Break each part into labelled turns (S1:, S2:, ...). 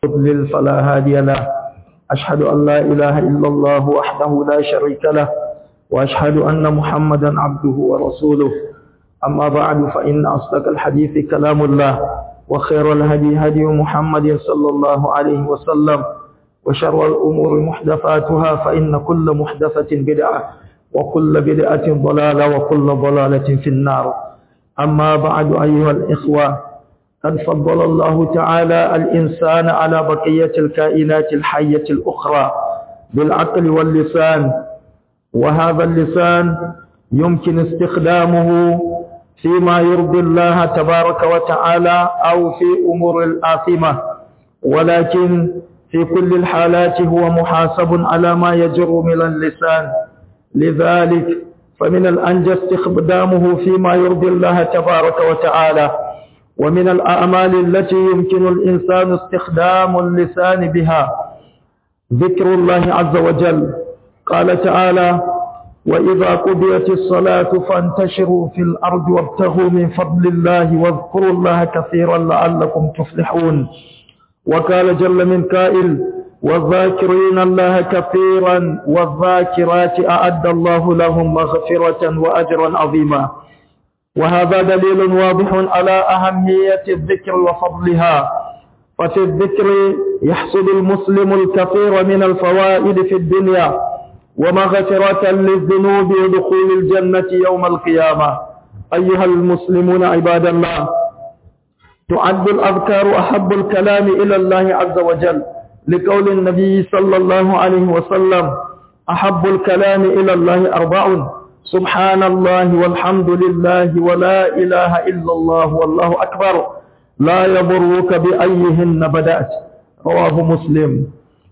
S1: يضلل فلا هادي له أشهد أن لا إله إلا الله وحده لا شريك له وأشهد أن محمدا عبده ورسوله أما بعد فإن أصدق الحديث كلام الله وخير الهدي هدي محمد صلى الله عليه وسلم وشر الأمور محدثاتها فإن كل محدثة بدعة وكل بدعة ضلالة وكل ضلالة في النار أما بعد أيها الإخوة قد فضل الله تعالى الإنسان على بقية الكائنات الحية الأخرى بالعقل واللسان وهذا اللسان يمكن استخدامه فيما يرضي الله تبارك وتعالى أو في أمور الآثمة ولكن في كل الحالات هو محاسب على ما يجر من اللسان لذلك فمن الأنجى استخدامه فيما يرضي الله تبارك وتعالى ومن الأعمال التي يمكن الإنسان استخدام اللسان بها ذكر الله عز وجل قال تعالى وإذا قضيت الصلاة فانتشروا في الأرض وابتغوا من فضل الله واذكروا الله كثيرا لعلكم تفلحون وقال جل من قائل والذاكرين الله كثيرا والذاكرات أعد الله لهم مغفرة وأجرا عظيما وهذا دليل واضح على أهمية الذكر وفضلها ففي الذكر يحصل المسلم الكثير من الفوائد في الدنيا ومغفرة للذنوب ودخول الجنة يوم القيامة أيها المسلمون عباد الله تعد الأذكار أحب الكلام إلى الله عز وجل لقول النبي صلى الله عليه وسلم أحب الكلام إلى الله أربع سبحان الله والحمد لله ولا إله إلا الله والله أكبر لا يضرك بأيهن بدأت رواه مسلم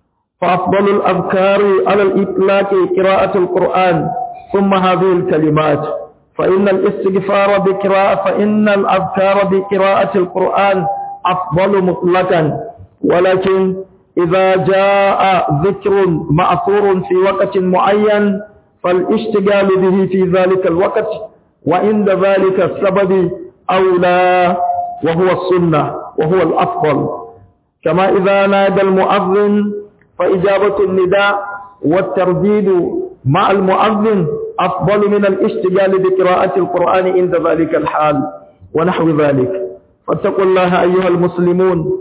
S1: فأفضل الأذكار على الإطلاق قراءة القرآن ثم هذه الكلمات فإن الاستغفار بقراءة فإن الأذكار بقراءة القرآن أفضل مطلقا ولكن إذا جاء ذكر مأثور في وقت معين فالاشتغال به في ذلك الوقت وعند ذلك السبب أولى وهو السنة وهو الأفضل كما إذا نادى المؤذن فإجابة النداء والترديد مع المؤذن أفضل من الاشتغال بقراءة القرآن عند ذلك الحال ونحو ذلك فاتقوا الله أيها المسلمون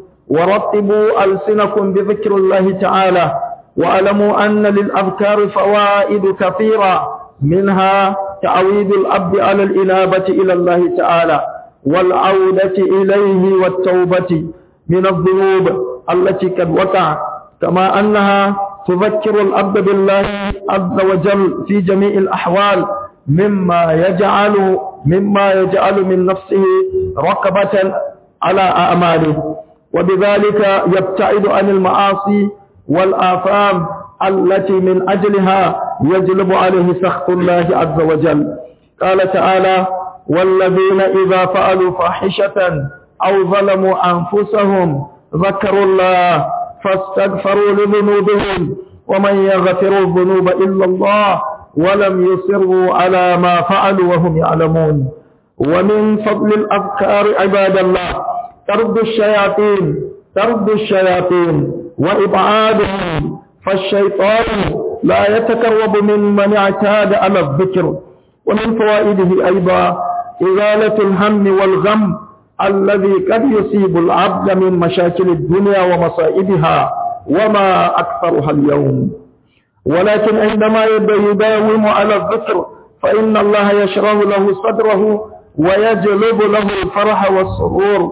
S1: ورتبوا ألسنكم بذكر الله تعالى واعلموا أن للأذكار فوائد كثيرة منها تعويد الأب على الإنابة إلى الله تعالى والعودة إليه والتوبة من الذنوب التي قد وقع كما أنها تذكر الأب بالله عز وجل في جميع الأحوال مما يجعل مما يجعل من نفسه رقبة على أعماله وبذلك يبتعد عن المعاصي والآثام التي من أجلها يجلب عليه سخط الله عز وجل قال تعالى والذين إذا فعلوا فاحشة أو ظلموا أنفسهم ذكروا الله فاستغفروا لذنوبهم ومن يغفر الذنوب إلا الله ولم يصروا على ما فعلوا وهم يعلمون ومن فضل الأذكار عباد الله ترد الشياطين ترد الشياطين وإبعادهم فالشيطان لا يتقرب من من اعتاد على الذكر ومن فوائده أيضا إزالة الهم والغم الذي قد يصيب العبد من مشاكل الدنيا ومصائبها وما أكثرها اليوم ولكن عندما يداوم على الذكر فإن الله يشرح له صدره ويجلب له الفرح والسرور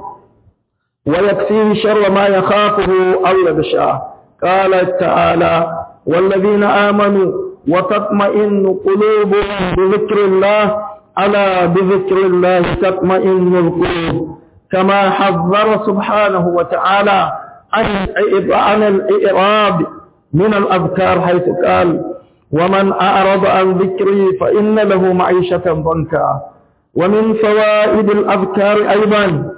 S1: ويكفيه شر ما يخافه أو يخشاه قال تعالى والذين آمنوا وتطمئن قلوبهم بذكر الله ألا بذكر الله تطمئن القلوب كما حذر سبحانه وتعالى عن الإعراب من الأذكار حيث قال ومن أعرض عن ذكري فإن له معيشة ضنكا ومن فوائد الأذكار أيضا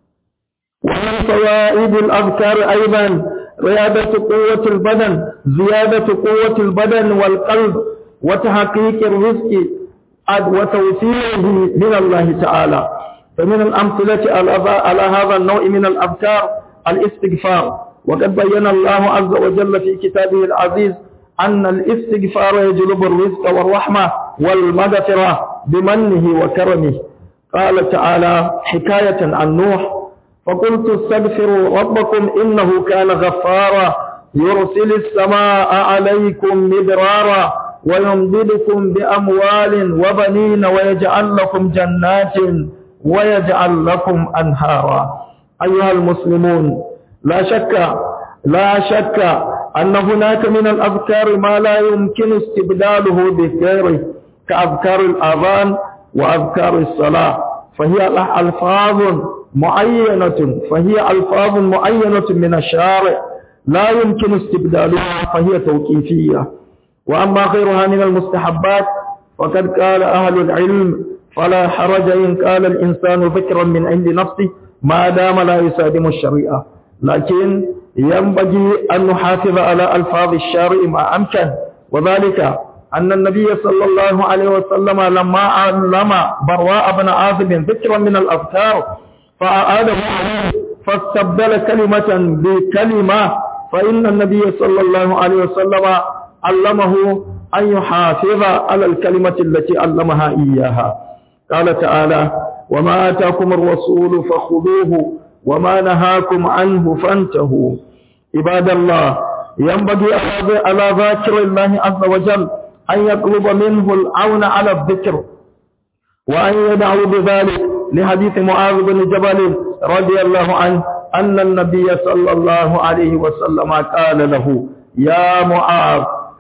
S1: ومن فوائد الأذكار أيضا ريادة قوة البدن زيادة قوة البدن والقلب وتحقيق الرزق وتوفيره من الله تعالى فمن الأمثلة على هذا النوع من الأذكار الاستغفار وقد بين الله عز وجل في كتابه العزيز أن الاستغفار يجلب الرزق والرحمة والمغفرة بمنه وكرمه قال تعالى حكاية عن نوح فقلت استغفروا ربكم إنه كان غفارا يرسل السماء عليكم مدرارا ويمددكم بأموال وبنين ويجعل لكم جنات ويجعل لكم أنهارا أيها المسلمون لا شك لا شك أن هناك من الأذكار ما لا يمكن استبداله بغيره كأذكار الأذان وأذكار الصلاة فهي ألفاظ معينة فهي ألفاظ معينة من الشارع لا يمكن استبدالها فهي توقيفية وأما غيرها من المستحبات فقد قال أهل العلم فلا حرج إن قال الإنسان ذكرا من عند نفسه ما دام لا يسادم الشريعة لكن ينبغي أن نحافظ على ألفاظ الشارع ما أمكن وذلك أن النبي صلى الله عليه وسلم لما علم براء بن عازب ذكرا من الأذكار فأعاده عليه فاستبدل كلمة بكلمة فإن النبي صلى الله عليه وسلم علمه أن يحافظ على الكلمة التي علمها إياها قال تعالى وما آتاكم الرسول فخذوه وما نهاكم عنه فانتهوا عباد الله ينبغي على ذاكر الله عز وجل أن يطلب منه العون على الذكر وأن يدعو بذلك لحديث معاذ بن جبل رضي الله عنه أن النبي صلى الله عليه وسلم قال له يا معاذ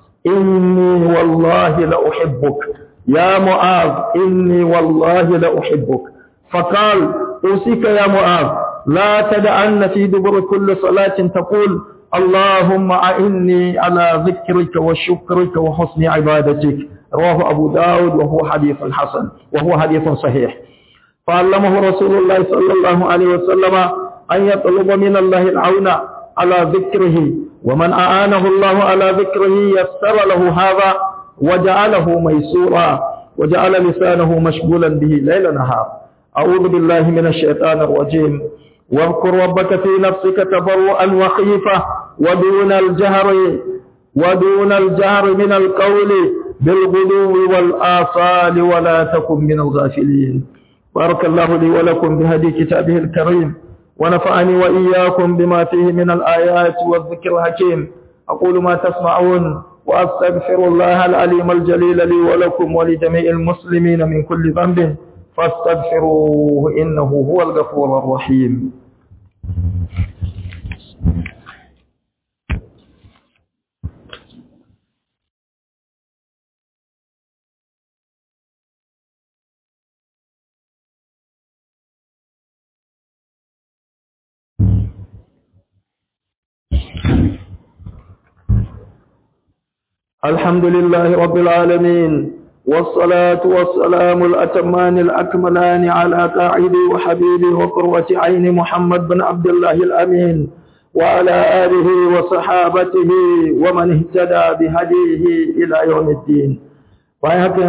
S1: إني والله لأحبك يا معاذ إني والله لأحبك فقال أوصيك يا معاذ لا تدعن في دبر كل صلاة تقول اللهم أعني على ذكرك وشكرك وحسن عبادتك رواه أبو داود وهو حديث حسن وهو حديث صحيح فعلمه رسول الله صلى الله عليه وسلم أن يطلب من الله العون على ذكره ومن أعانه الله على ذكره يسر له هذا وجعله ميسورا وجعل لسانه مشغولا به ليل نهار أعوذ بالله من الشيطان الرجيم واذكر ربك في نفسك تضرعا وخيفة ودون الجهر ودون الجهر من القول بالغدو والآصال ولا تكن من الغافلين بارك الله لي ولكم بهدي كتابه الكريم ونفعني وإياكم بما فيه من الآيات والذكر الحكيم أقول ما تسمعون وأستغفر الله العليم الجليل لي ولكم ولجميع المسلمين من كل ذنب فاستغفروه إنه هو الغفور الرحيم الحمد لله رب العالمين والصلاة والسلام الأتمان الأكملان على قاعدي وحبيبي وقرة عين محمد بن عبد الله الأمين وعلى آله وصحابته ومن اهتدى بهديه إلى يوم الدين ويهكذا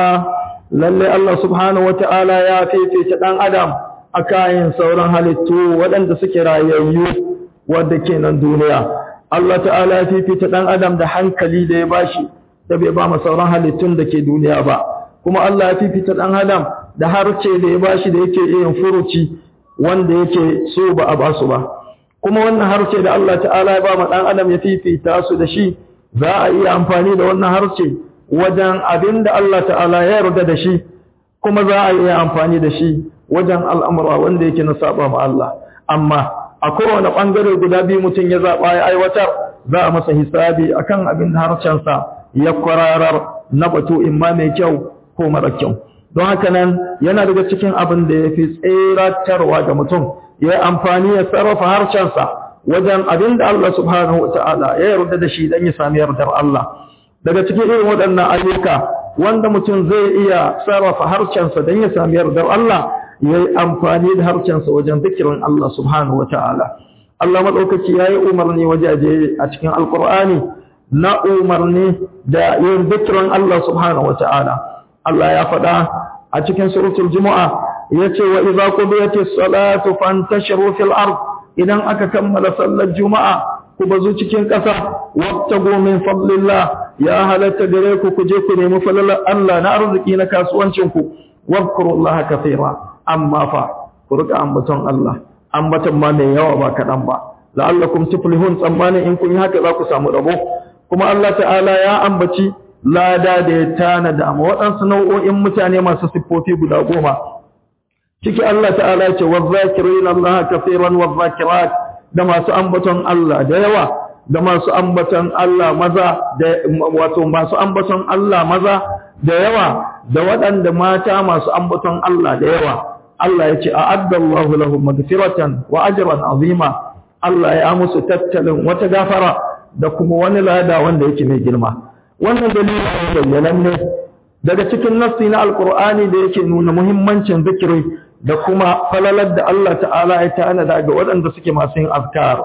S1: ولله الله سبحانه وتعالى يا في في تدان أدم أكاين سورا هلتو ودن سكرا ييو ودكين الدنيا Allah ta'ala ya fifita ɗan adam da hankali da ya bashi da bai ba ma sauran halittun da ke duniya ba kuma Allah ya fifita ɗan adam da harce da ya bashi da yake yin furuci wanda yake so ba a ba su ba kuma wannan harce da Allah ta'ala ya ba ma ɗan adam ya fifita su da shi za a iya amfani da wannan harce wajen abin da Allah ta'ala ya yarda da shi kuma za a iya amfani da shi wajen al'amura wanda yake na saba ma Allah amma a kowane ɓangare guda biyu mutum ya zaɓa ya aiwatar za a masa hisabi akan abin da harshensa ya kwararar na batu in ma mai kyau ko mara kyau don haka nan yana daga cikin abin da ya fi tseratarwa ga mutum ya yi amfani ya sarrafa harshensa wajen abin da Allah subhanahu wa ta'ala ya yarda da shi don ya sami yardar Allah daga cikin irin waɗannan ayyuka wanda mutum zai iya sarrafa harshensa don ya sami yardar Allah ya yi amfani da harshensa wajen zikirin Allah subhanahu wata'ala Allah maɗaukaki ya yi umarni wajaje a cikin alkur'ani na umarni da yin zikirin Allah subhanahu wata'ala Allah ya faɗa a cikin suratul juma'a ya ce wa idza qudiyatis salatu fantashiru fil ard idan aka kammala sallar juma'a ku bazu cikin ƙasa wabtagu min fadlillah ya halatta gare ku ku je ku nemi falalar Allah na arziki na kasuwancin ku wadhkurullaha kathira amma fa ku rika ambaton Allah ambaton ma mai yawa ba kaɗan ba la'allakum tuflihun tsammanin in kun yi haka za ku samu rabo kuma Allah ta'ala ya ambaci lada da ya tanada ma waɗansu nau'o'in mutane masu siffofi guda goma ciki Allah ta'ala ce wa zakirin Allah kafiran wa zakirat da masu ambaton Allah da yawa da masu ambaton Allah maza da wato masu ambaton Allah maza da yawa da waɗanda mata masu ambaton Allah da yawa Allah ya ce a'adda Allahu lahum magfiratan wa ajran azima Allah ya musu tattalin wata gafara da kuma wani lada wanda yake mai girma wannan dalilin bayyanan ne daga cikin nassi na alkur'ani da yake nuna muhimmancin zikiri da kuma falalar da Allah ta'ala ya tanada ga waɗanda suke masu yin azkar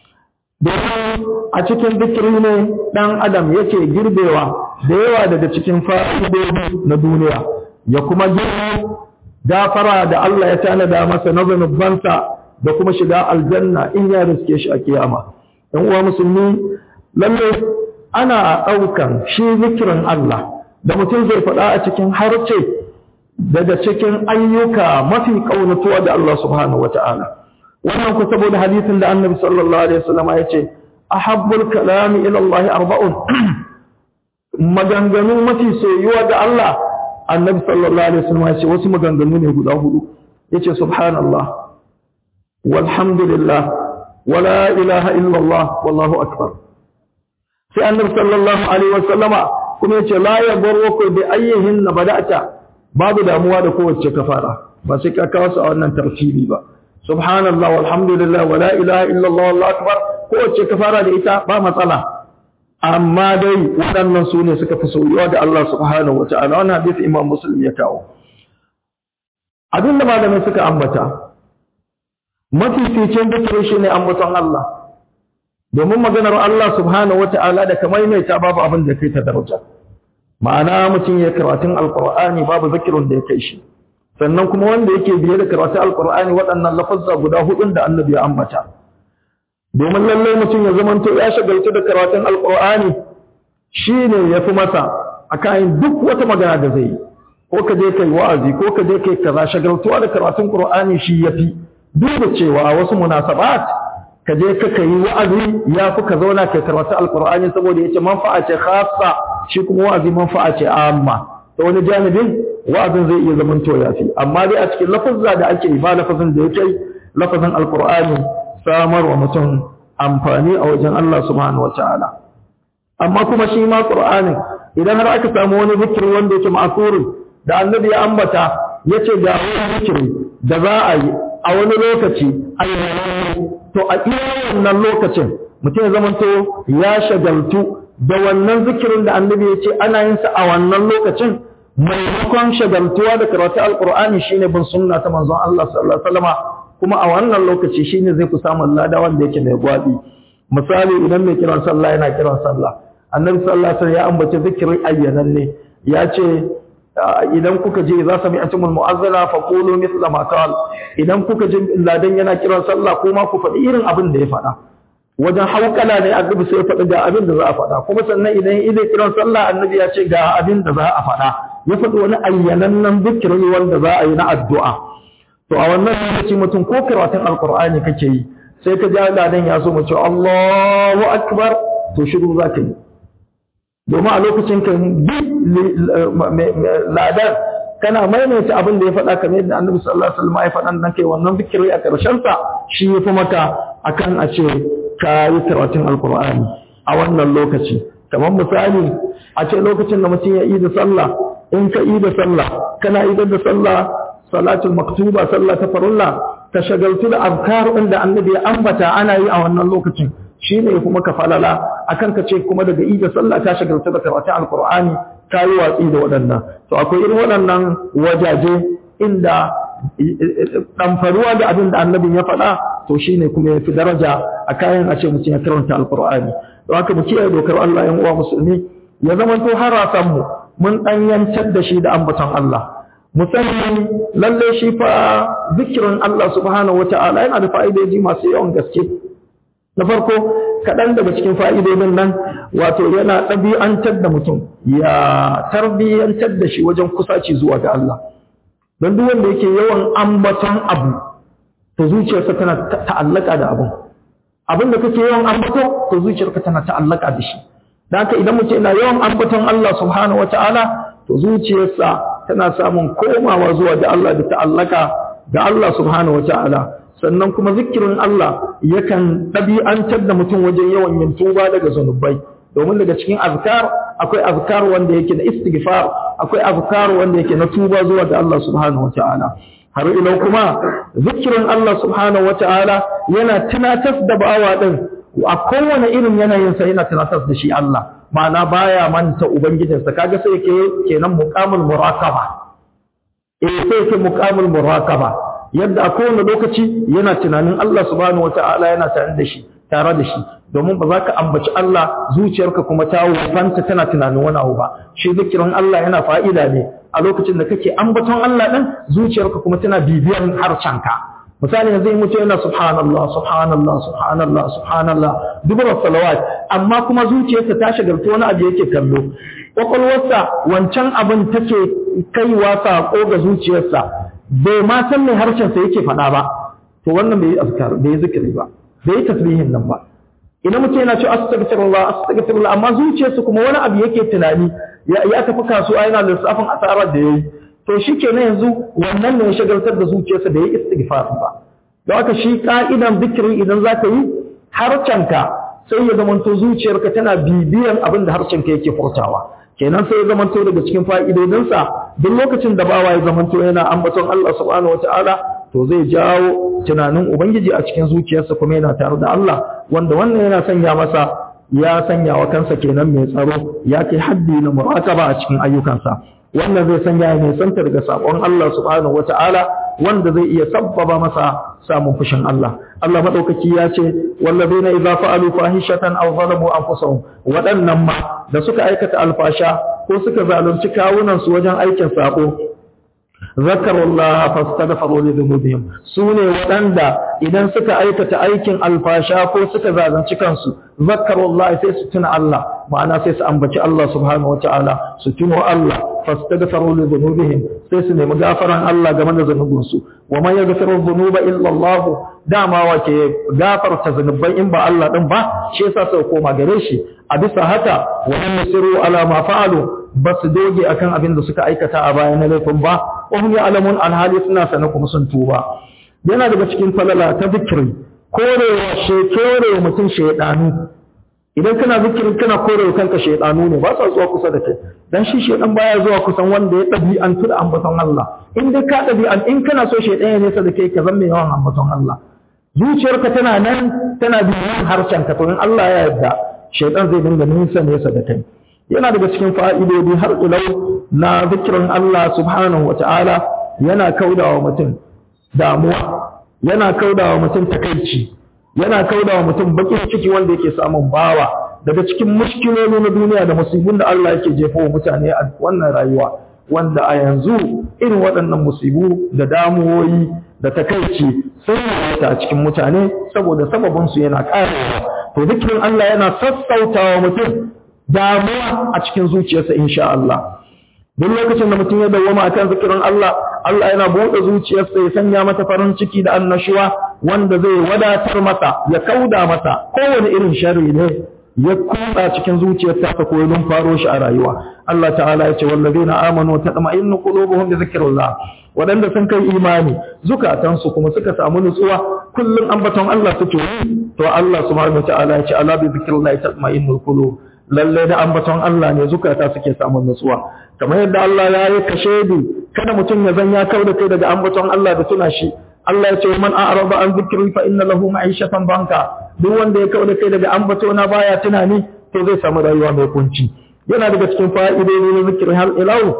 S1: domin a cikin zikiri ne ɗan adam yake girbewa da yawa daga cikin fa'idodi na duniya ya kuma girbe gafara da Allah ya tanada masa na zanubansa da kuma shiga aljanna in ya riske shi a kiyama ɗan uwa musulmi lalle ana ɗaukan shi zikirin Allah da mutum zai faɗa a cikin harce daga cikin ayyuka mafi ƙaunatuwa da Allah subhanahu wata'ala wannan ku saboda hadisin da annabi sallallahu alaihi wasallam ya ce ahabbul kalami ila Allah arba'un maganganu mafi soyuwa ga Allah annabi sallallahu alaihi wasallam ya ce wasu maganganu ne guda hudu yace subhanallah walhamdulillah wala ilaha illallah wallahu akbar sai annabi sallallahu alaihi wasallama kuma yace la yaburruku bi ayyihin bada'ta babu damuwa da kowace kafara ba sai ka kawo su a wannan tartibi ba subhanallah walhamdulillah wala ilaha illallah wallahu akbar kowace kafara da ita ba matsala amma dai waɗannan su ne suka fi soyuwa da Allah subhanahu wataala wannan hadisi imam muslim ya kawo abinda malamai suka ambata mafificin dukkan shi ne ambaton Allah domin maganar Allah subhanahu wata'ala da kamar mai ta babu abin da kai ta daraja ma'ana mutum ya karatun alqur'ani babu zikirun da ya kai shi sannan kuma wanda yake biye da karatun alqur'ani waɗannan lafazza guda hudun da annabi ya ambata domin lallai mutum ya zamanto ya shagaltu da karatun alqur'ani shine yafi masa akan duk wata magana da zai yi ko ka je kai wa'azi ko ka je kai kaza shagaltuwa da karatun qur'ani shi yafi duk da cewa wasu munasabat ka je ka kai wa'azi ya fi ka zauna kai karatu alqur'ani saboda yace manfa'a ce khassa shi kuma wa'azi manfa'a ce amma to wani janibin wa'azin zai iya zaman to yafi amma dai a cikin lafazza da ake ba lafazin da yake lafazin alqur'ani samar wa mutum amfani a wajen Allah subhanahu wataala amma kuma shi ma qur'anin idan har aka samu wani zikiri wanda yake ma'surin da annabi ya ambata yace ga wani zikiri da za a yi a wani lokaci a to a iya wannan lokacin mutum ya zamanto ya shagaltu da wannan zikirin da annabi ya ce ana yin sa a wannan lokacin maimakon shagaltuwa da karatu alqur'ani shine bin sunna ta manzon Allah sallallahu alaihi wasallama kuma a wannan lokaci shine zai ku samu lada wanda yake mai gwabi misali idan mai kiran sallah yana kiran sallah annabi sallallahu alaihi wasallam ya ambace zikirin ayyanan ne ya ce idan kuka je za sami atimul mu'azzala fa qulu mithla ma qal idan kuka je ladan yana kiran sallah kuma ku faɗi irin abin da ya faɗa wajen haukala ne annabi sai ya faɗi ga abin da za a faɗa kuma sannan idan idan kiran sallah annabi ya ce ga abin da za a faɗa ya faɗi wani ayyanannen zikiri wanda za a yi na addu'a to a wannan lokaci mutum ko karatun alqur'ani kake yi sai ka ji ladan ya so mu ce Allahu akbar to shiru za ka yi domin a lokacin ka bi ladar kana maimaita abin da ya faɗa kamar yadda annabi sallallahu alaihi wasallam ya faɗa dan kai wannan zikiri a ƙarshen sa shi yafi maka akan a ce ka yi karatun alqur'ani a wannan lokaci kamar misali a ce lokacin da mutum ya yi da sallah in ka yi da sallah kana yi da sallah salatul maktuba sallah ta farulla ka shagaltu da azkar da annabi ya ambata ana yi a wannan lokacin shi ne kuma ka falala akan ka ce kuma daga ida sallah ta shagalta da karatun alkur'ani ta yi watsi da waɗannan to akwai irin waɗannan wajaje inda ɗamfaruwa da abin da annabin ya faɗa to shi ne kuma ya fi daraja a kayan a ce mutum ya karanta alkur'ani don haka mu kiyaye dokar Allah yan uwa musulmi ya zama to harasan mu mun ɗanyantar da shi da ambaton Allah musamman lalle shi fa zikirin Allah subhanahu wata'ala yana da fa'idoji masu yawan gaske na farko kaɗan daga cikin fa'idodin nan wato yana ɗabi'antar da mutum ya tarbiyyantar da shi wajen kusaci zuwa ga Allah don duk wanda yake yawan ambaton abu to zuciyarsa tana ta'allaka da abun abin da kake yawan ambato to zuciyarka tana ta'allaka da shi dan haka idan mutum yana yawan ambaton Allah subhanahu wata'ala to zuciyarsa tana samun komawa zuwa ga Allah da ta'allaka ga Allah subhanahu wata'ala sannan kuma zikirin Allah yakan ɗabi'antar da mutum wajen yawan yin tuba daga zunubai domin daga cikin azkar akwai azkar wanda yake na istighfar akwai azkar wanda yake na tuba zuwa ga Allah subhanahu wata'ala har ila kuma zikirin Allah subhanahu wata'ala yana tunatar da bawa din a kowane irin yanayin sa yana tunatar da shi Allah ma'ana baya manta ubangijinsa kaga sai yake kenan muqamul muraqaba eh sai yake muqamul muraqaba yadda a kowane lokaci yana tunanin Allah subhanahu wata'ala yana tare da shi tare da shi domin ba za ka ambaci Allah zuciyarka kuma ta wufanta tana tunanin wani abu ba shi zikirin Allah yana fa'ida ne a lokacin da kake ambaton Allah din zuciyarka kuma tana bibiyan harcanka misali yanzu mutum yana subhanallah subhanallah subhanallah subhanallah dubura salawat amma kuma zuciyarsa ta shagaltu wani abu yake kallo kwakwalwarsa wancan abin take kaiwa sako ga zuciyarsa bai ma san mai harshensa yake faɗa ba to wannan bai yi azkar bai yi zikiri ba bai yi tasbihin nan ba idan mutum yana cewa astaghfirullah astaghfirullah amma zuciyarsa kuma wani abu yake tunani ya tafi kasuwa yana lissafin asarar da yayi to shikenan yanzu wannan ne ya shagaltar da zuciyarsa da yayi istighfar ba don haka shi ka'idan zikiri idan zaka yi harcenka sai ya zamanto zuciyarka tana bibiyan abin da harshenka yake furtawa kenan sai ya zamanto daga cikin fa'idodinsa duk lokacin da bawa ya zamanto yana ambaton Allah subhanahu wataala to zai jawo tunanin ubangiji a cikin zuciyarsa kuma yana tare da Allah wanda wannan yana sanya masa ya sanya wa kansa kenan mai tsaro ya kai haddi na muraqaba a cikin ayyukansa wannan zai sanya ya nisanta daga sabon Allah subhanahu wataala wanda zai iya sabbaba masa samun fushin Allah Allah madaukaki ya ce wallazina idza fa'alu fahishatan aw zalamu anfusahum wadannan ma da suka aikata alfasha ko suka zalunci kawunan su wajen aikin sako zakarullah fastaghfiru li dhunubihim sune waɗanda idan suka aikata aikin alfasha ko suka zalunci kansu zakarullah sai su tuna Allah ma'ana sai su ambaci Allah subhanahu wataala su tuno Allah fastaghfiru li dhunubihim sai su nemi gafaran Allah game da zanubinsu wa man yaghfiru dhunuba illa Allah dama wace gafarta zanubai in ba Allah din ba shi yasa sai koma gare shi a bisa haka wa man yasiru ala ma fa'alu ba su doge akan abin da suka aikata a bayan laifin ba wa hum ya'lamun alhali suna sana kuma sun tuba yana daga cikin falala ta zikiri korewa shekere mutum shaydanu idan kana zikirin kana korewa kanka shaydanu ne ba sa zuwa kusa da kai dan shi shaydan baya zuwa kusan wanda ya dabi'antu da ambaton Allah in dai ka dabi'an in kana so shaydan ya nesa da kai ka zama yawan ambaton Allah zuciyarka tana nan tana biyan harshen ka to in Allah ya yarda shaydan zai dinga nisa nesa da kai yana daga cikin fa'idodi har ilau na zikirin Allah subhanahu wa ta'ala yana kaudawa mutum damuwa yana kaudawa mutum takaici yana kaudawa mutum bakin ciki wanda yake samun bawa daga cikin mushkiloli na duniya da musibin da Allah yake jefa wa mutane a wannan rayuwa wanda a yanzu irin waɗannan musibu da damuwoyi da takaici sun yi a cikin mutane saboda sababinsu yana ƙarewa to zikirin Allah yana sassautawa mutum damuwa a cikin zuciyarsa insha Allah duk lokacin da mutum ya dawwama akan zikirin Allah Allah yana buɗe zuciyarsa ya sanya mata farin ciki da annashuwa wanda zai wadatar masa ya kauda masa kowane irin sharri ne ya kutsa cikin zuciyarsa ta koyi faro shi a rayuwa Allah ta'ala ya ce wallazina amanu tatma'innu qulubuhum bi zikrillah wadanda sun kai imani zukatansu kuma suka samu nutsuwa kullum ambaton Allah suke to Allah subhanahu wa ta'ala ya ce ala bi zikrillah tatma'innul qulub lalle da ambaton Allah ne zukata suke samun nutsuwa kamar yadda Allah ya yi kashedi kada mutum ya zan ya kauda kai daga ambaton Allah da tuna shi Allah ya ce man a'rada an zikri fa inna lahu ma'ishatan banka duk wanda ya kauda kai daga ambato na baya tunani to zai samu rayuwa mai kunci yana daga cikin fa'idodi na zikri har ilau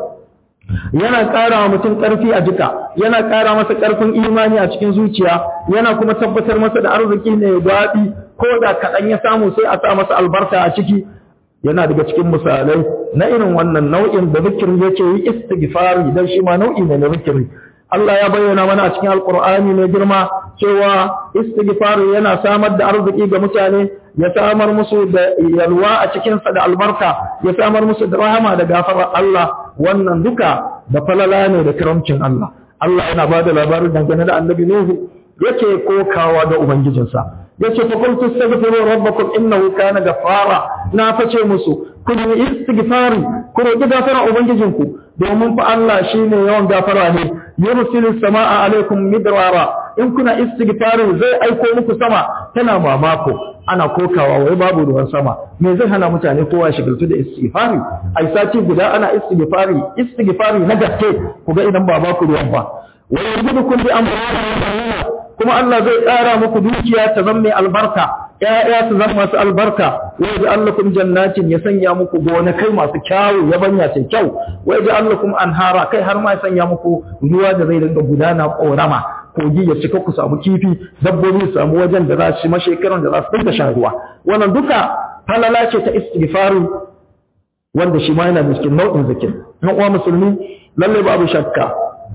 S1: yana ƙara wa mutum ƙarfi a jika yana ƙara masa ƙarfin imani a cikin zuciya yana kuma tabbatar masa da arziki ne daɗi ko da kaɗan ya samu sai a sa masa albarka a ciki yana daga cikin misalai na irin wannan nau'in da zikiri yake yi istighfari dan shi ma nau'i ne na zikiri Allah ya bayyana mana a cikin alkur'ani mai girma cewa istighfari yana samar da arziki ga mutane ya samar musu da yalwa a cikinsa da albarka ya samar musu da rahama da gafarar Allah wannan duka da falala ne da karamcin Allah Allah yana ba da labarin dangane da annabi Nuhu yake kokawa da ubangijinsa yace fa qultu astaghfiru rabbakum innahu kana ghaffara na face musu ku yi istighfari ku roki gafara ubangijinku domin fa Allah shine yawan gafara ne yursilu samaa alaikum midrara in kuna istighfari zai aiko muku sama tana mamako ana kokawa wai babu ruwan sama me zai hana mutane kowa shigaltu da istighfari ai sati guda ana istighfari istighfari na gaske ku ga idan ba ba ku ruwan ba wa yarzuqukum bi amwalin kuma Allah zai ƙara muku dukiya ta zama mai albarka ƴaƴa su zama masu albarka wa yaj'alukum jannatin ya sanya muku gonakai masu kyawu ya banya sai kyau wa yaj'alukum anhara kai har ma ya sanya muku ruwa da zai dinga gudana korama kogi ya cika ku samu kifi dabbobi su samu wajen da za su mashekaran da za su dinga shan ruwa wannan duka falala ce ta istighfaru wanda shi ma yana da cikin nau'in zikir na uwa musulmi lalle babu shakka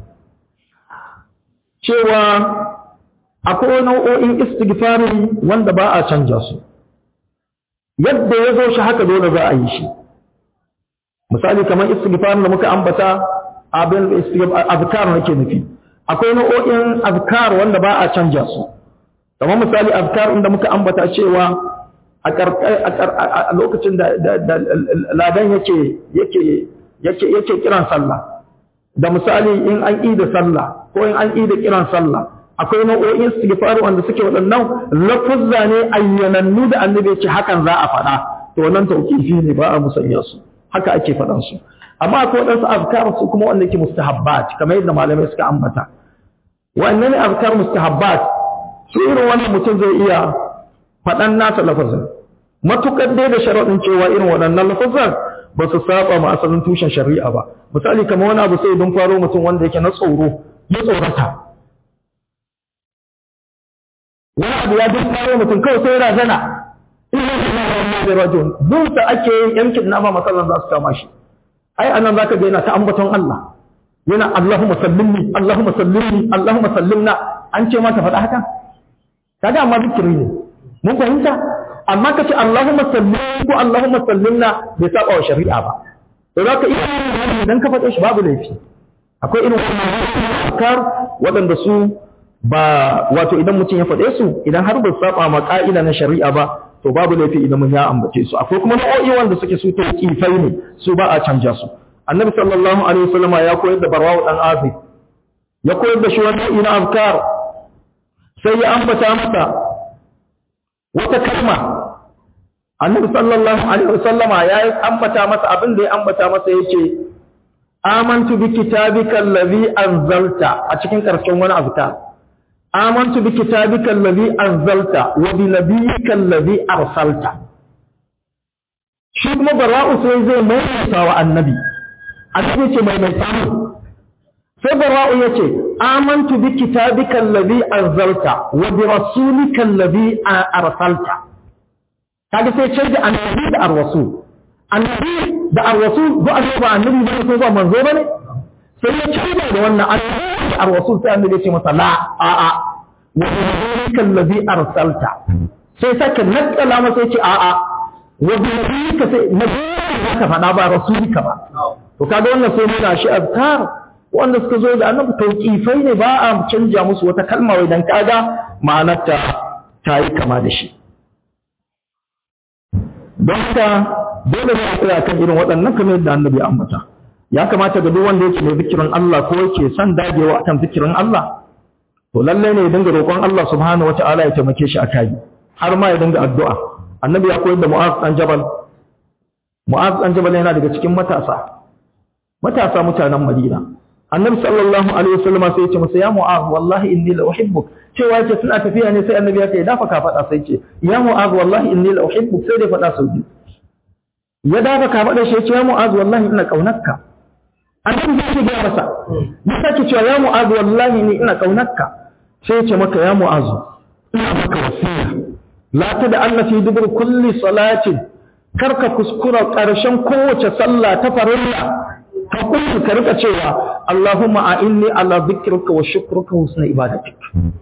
S1: cewa akwai nau'o'in istighfari wanda ba a canja su yadda ya zo shi haka dole za a yi shi misali kamar istighfarin da muka ambata abin azkar nake nufi akwai nau'o'in azkar wanda ba a canja su kamar misali azkar inda muka ambata cewa a lokacin da ladan yake yake yake yake kiran sallah da misali in an yi da sallah ko in an yi da kiran sallah akwai nau'o'in istighfar wanda suke waɗannan lafuzza ne ayyanannu da annabi ya ce hakan za a faɗa to wannan tauqifi ne ba a musanya su haka ake faɗan su amma akwai waɗansu azkar su kuma wanda yake mustahabbat kamar yadda malamai suka ambata wannan ne azkar mustahabbat su irin wannan mutum zai iya faɗan nasa lafazin matukar dai da sharaɗin cewa irin waɗannan lafazan ba su saba ma asalin tushen shari'a ba misali kamar wani abu sai don faro mutum wanda yake na tsoro ya tsorata wani abu ya duk faro mutum kawai sai razana ina da na da rajul duk da ake yin yankin nama masallan za su kama shi ai anan zaka ga yana ta ambaton Allah yana Allahumma sallimni Allahumma sallimni Allahumma sallimna an ce ma ta faɗa haka kaga amma zikiri ne mun fahimta amma ka ce Allahumma sallimni ko Allahumma sallimna bai saba wa shari'a ba to zaka iya idan ka faɗe shi babu laifi akwai irin wannan afkar waɗanda su ba wato idan mutum ya faɗe su idan har ba saba ma ka'ida na shari'a ba to babu laifi idan mun ya ambace su akwai kuma nau'o'i wanda suke su tauqifai ne su ba a canja su annabi sallallahu alaihi wasallama ya koyar da barwawu dan azib ya koyar da shi wani nau'i na afkar sai ya ambata masa wata kalma annabi sallallahu alaihi wasallama ya ambata masa abin da ya ambata masa yace amantu bi kitabika allazi anzalta a cikin karshen wani afkar amantu bi kitabika allazi anzalta wa bi nabiyyika allazi arsalta shi kuma bara'u sai zai maimaita wa annabi annabi ce maimaita mu sai bara'u yace amantu bi kitabika allazi anzalta wa bi rasulika allazi arsalta kaga sai ce da annabi da ar-rasul annabi da ar-rasul ba annabi annabi ba ko ba manzo bane sai ya ce da wannan annabi da ar-rasul sai annabi ya ce masa la a a wa rasulika allazi arsalta sai sake nakala masa ya ce a a wa rasulika sai nabi ka faɗa ba rasulika ba to kaga wannan sai nuna shi azkar wanda suka zo da annabi tauqifai ne ba a canja musu wata kalma wai dan kaga ma'anar ta ta yi kama da shi don haka dole ne a tsaya kan irin waɗannan kamar yadda annabi ya ambata ya kamata ga duk wanda yake mai zikirin Allah ko yake son dagewa akan zikirin Allah to lalle ne ya dinga roƙon Allah subhanahu wata'ala ya taimake shi a kai har ma ya dinga addu'a annabi ya koyar da Mu'az dan Jabal Mu'az dan Jabal yana daga cikin matasa matasa mutanen Madina annabi sallallahu alaihi wasallam sai ya ce masa ya Mu'az wallahi inni la uhibbuk cewa yake suna tafiya ne sai annabi ya ce dafa ka faɗa sai ce ya Mu'az wallahi inni la uhibbuk sai dai faɗa sau biyu ya dafa ka faɗa shi ya ce ya Mu'az wallahi ina kaunarka annabi zai ga masa ya sake cewa ya Mu'az wallahi ni ina kaunarka sai ya ce maka ya Mu'az ina maka wasiya la tada anna fi dubur kulli salatin karka kuskura ƙarshen kowace sallah ta farilla ka kullu ka rika cewa Allahumma a'inni ala dhikrika wa shukrika wa husni ibadatik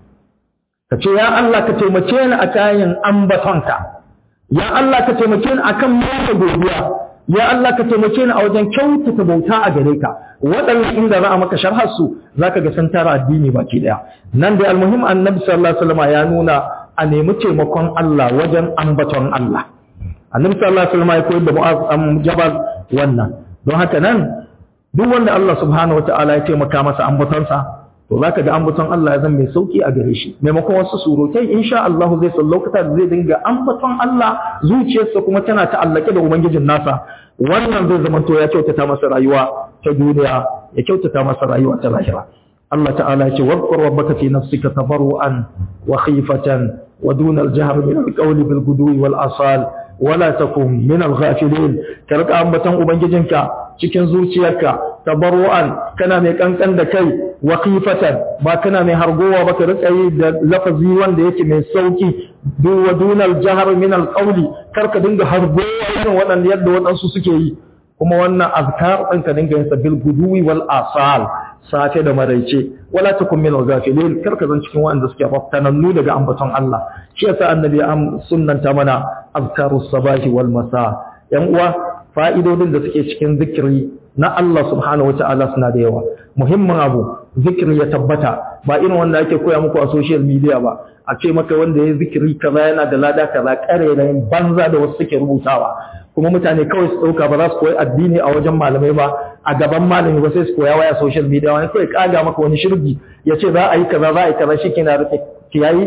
S1: ka ce ya Allah ka taimake ni a kayan ambatonka ya Allah ka taimake ni akan mata godiya ya Allah ka taimake ni a wajen kyautata bauta a gare ka waɗannan inda za a maka sharhar su zaka ga san tara addini baki daya nan dai almuhim annabi sallallahu alaihi wasallam ya nuna a nemi taimakon Allah wajen ambaton Allah annabi sallallahu alaihi wasallam ya koyar da mu'az am jabal wannan don haka nan duk wanda Allah subhanahu wataala ya taimaka masa ambatonsa to zaka ga ambaton Allah ya zama mai sauki a gare shi maimakon wasu surutai insha Allah zai san lokacin da zai dinga ambaton Allah zuciyarsa kuma tana ta'allake da ubangijin nasa wannan zai zama to ya kyautata masa rayuwa ta duniya ya kyautata masa rayuwa ta lahira Allah ta'ala ya ce wadhkur rabbaka fi nafsika tabarruan wa khifatan wa duna al-jahr min al-qawli bil gudwi wal asal wala takun min al-ghafilin ka rika ambaton ubangijinka cikin zuciyarka tabarru'an kana mai kankan da kai wa khifatan ba kana mai hargowa ba ka rika yi da lafazi wanda yake mai sauki du wa dunal jahr min al-qawli kar ka dinga hargowa irin waɗanda yadda waɗansu suke yi kuma wannan azkar ɗin ka dinga yin sa bil guduwi wal asal safe da maraice wala takun min al-ghafilin kar ka zan cikin waɗanda suke raftanannu daga ambaton Allah shi yasa annabi am sunnanta mana azkarus sabahi wal masa yan uwa fa'idodin da suke cikin zikiri na Allah subhanahu wa ta'ala suna da yawa muhimmin abu zikiri ya tabbata ba irin wanda ake koya muku a social media ba a ce maka wanda ya zikiri kaza yana da lada kaza ƙarerayin banza da wasu suke rubutawa kuma mutane kawai su ɗauka ba za su koyi addini a wajen malamai ba a gaban malami ba sai su koya waya social media wani kawai kaga maka wani shirgi ya ce za a yi kaza za a yi kaza shi kina rufe kiyayi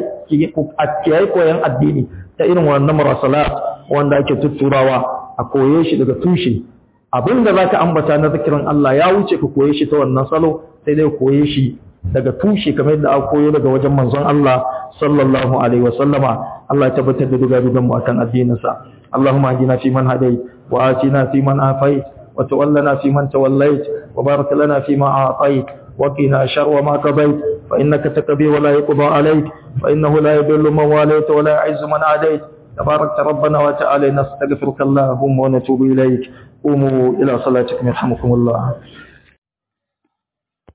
S1: kiyayi koyan addini ta irin wannan marasalat wanda ake tutturawa a koye shi daga tushe abin da za ka ambata na zikirin Allah ya wuce ka koye shi ta wannan salo sai dai koye shi daga tushe kamar yadda aka koyo daga wajen manzon Allah sallallahu alaihi wasallama Allah ya tabbatar da duga dugan mu akan addinin sa Allahumma hadina fi man hadait wa atina fi man afait wa tawallana fi man tawallait wa barik lana fi ma a'tait wa qina sharra ma qadait fa innaka taqdi wa la yuqda alayk fa innahu la yadullu man walayta wa la yu'izzu man adait تبارك ربنا وتعالى نستغفرك اللهم ونتوب إليك قوموا إلى صلاتكم يرحمكم الله